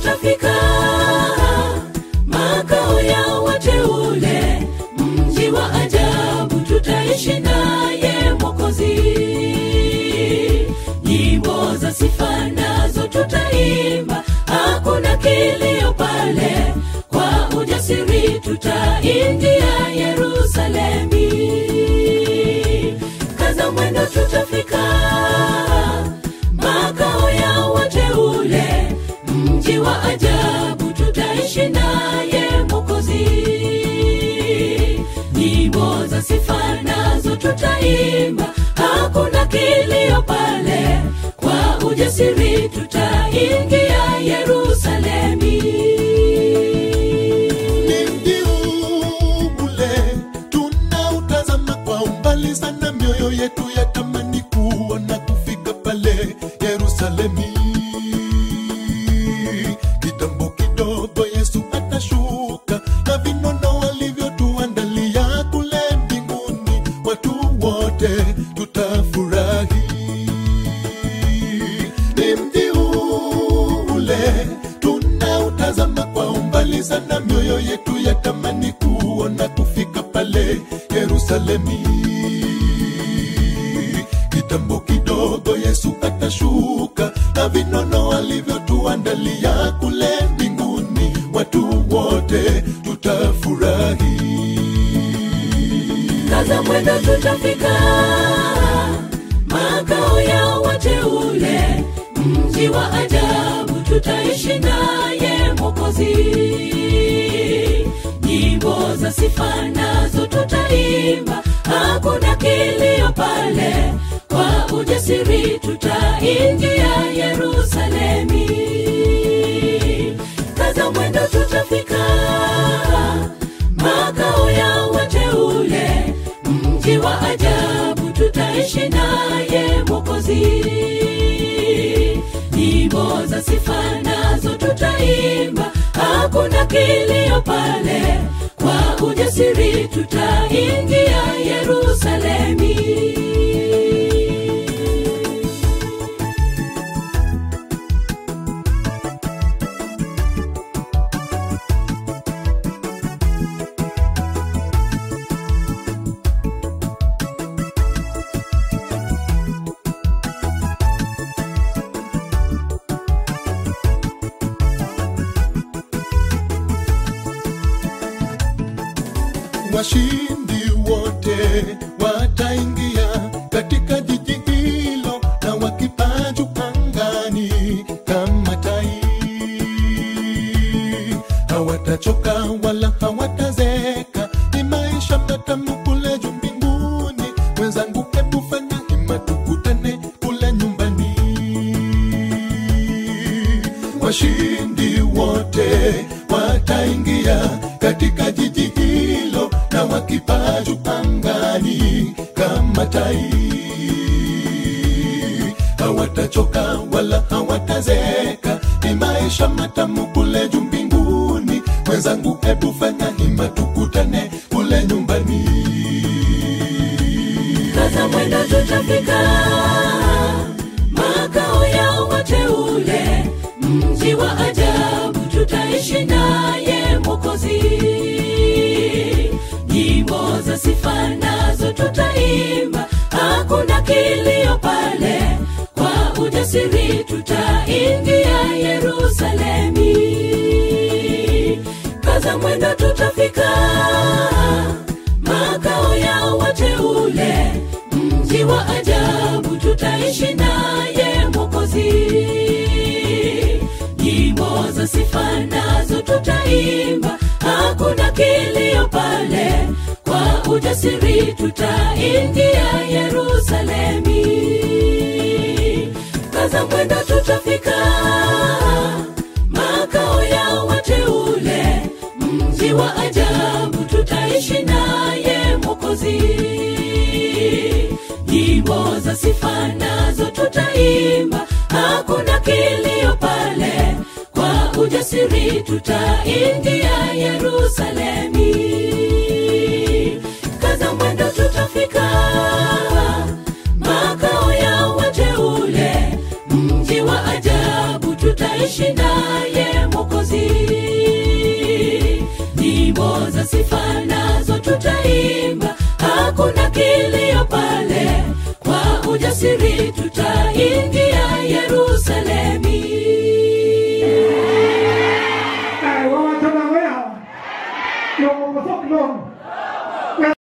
tutafika makao ya wateule mji wa ajabu tutaishi naye mwokozi nyimbo za sifa nazo tutaimba hakuna kilio pale kwa ujasiri tutaingia yerusalemi kaza mwendo tutafika makao ya wateule mji wa ajabu tutaishi naye mwokozi nyimbo za sifa nazo tutaimba hakuna kilio pale kwa ujasiri tutaingia yerusalemi Ni mji ule tunautazama kwa umbali sana, mioyo yetu yatamani kuona kufika pale Yerusalemi. Kitambo kidogo Yesu atashuka na vinono alivyotuandalia kule mbinguni, watu wote tutafurahi ni mji ule tunautazama kwa umbali sana, mioyo yetu yatamani kuona kufika pale Yerusalemi. Kitambo kidogo Yesu atashuka na vinono alivyotuandalia kule mbinguni, watu wote tutafurahi. kaza mwendo tutafika makao ya wateule mji wa ajabu tutaishi naye mwokozi nyimbo za sifa nazo tutaimba hakuna kilio pale kwa ujasiri tutaingia yerusalemi kaza mwendo tutafika makao ya wateule mji wa ajabu tutaishi naye mwokozi nyimbo za sifa nazo tutaimba hakuna kilio pale kwa ujasiri tutaingia yerusalemi washindi wote wataingia katika jiji hilo na wakipaa juu angani kama tai hawatachoka wala hawatazeka ni maisha matamu kule juu mbinguni mwenzangu hebu fanya hima tukutane kule nyumbani washindi wote wataingia katika jiji hilo na wakipaa juu angani kama tai hawatachoka wala hawatazeka ni maisha matamu kule juu mbinguni mwenzangu hebu fanya hima tukutane kule nyumbani kaza mwendo tutafika makao ya wateule mji wa ajabu tutaishi naye mwokozi nyimbo za sifa nazo tutaimba hakuna kilio pale kwa ujasiri tutaingia yerusalemi kaza mwendo tutafika makao ya wateule mji wa ajabu tutaishi naye mwokozi nyimbo za sifa nazo tutaimba hakuna kilio pale kwa ujasiri tutaingia yerusalemi kaza mwendo tutafika makao ya wateule mji wa ajabu tutaishi naye mwokozi nyimbo za sifa nazo tutaimba hakuna kilio pale kwa ujasiri tutaingia yerusalemi kaza mwendo tutafika makao ya wateule mji wa ajabu tutaishi naye mwokozi za sifa nazo tutaimba hakuna kilio pale kwa ujasiri